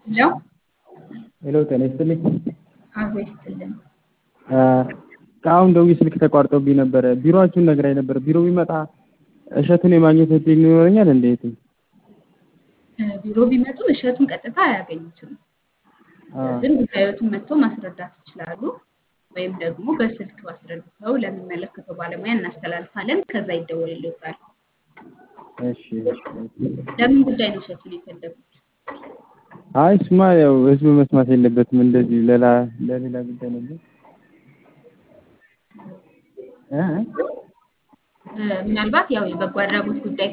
ሄሎ ሄሎ ጤና ይስጥልኝ። አብሮ ይስጥልን። አሁን ደውዬ ስልክ ተቋርጦብኝ ነበረ። ቢሮአችሁን ነግራኝ ነበር። ቢሮ ቢመጣ እሸቱን የማግኘት እድል ይኖረኛል እንዴት? ቢሮ ቢመጡ እሸቱን ቀጥታ አያገኙትም። ግን ጉዳዮቱን መጥተው ማስረዳት ይችላሉ። ወይም ደግሞ በስልክ አስረድተው ለሚመለከተው ባለሙያ እናስተላልፋለን። ከዛ ይደወልልዎታል። እሺ ለምን ጉዳይ ነው እሸቱን የፈለጉት? አይ እሱማ ያው ህዝብ መስማት የለበትም እንደዚህ ሌላ ለሌላ ጉዳይ ነበር። እ ምናልባት ያው የበጎ አድራጎት ጉዳይ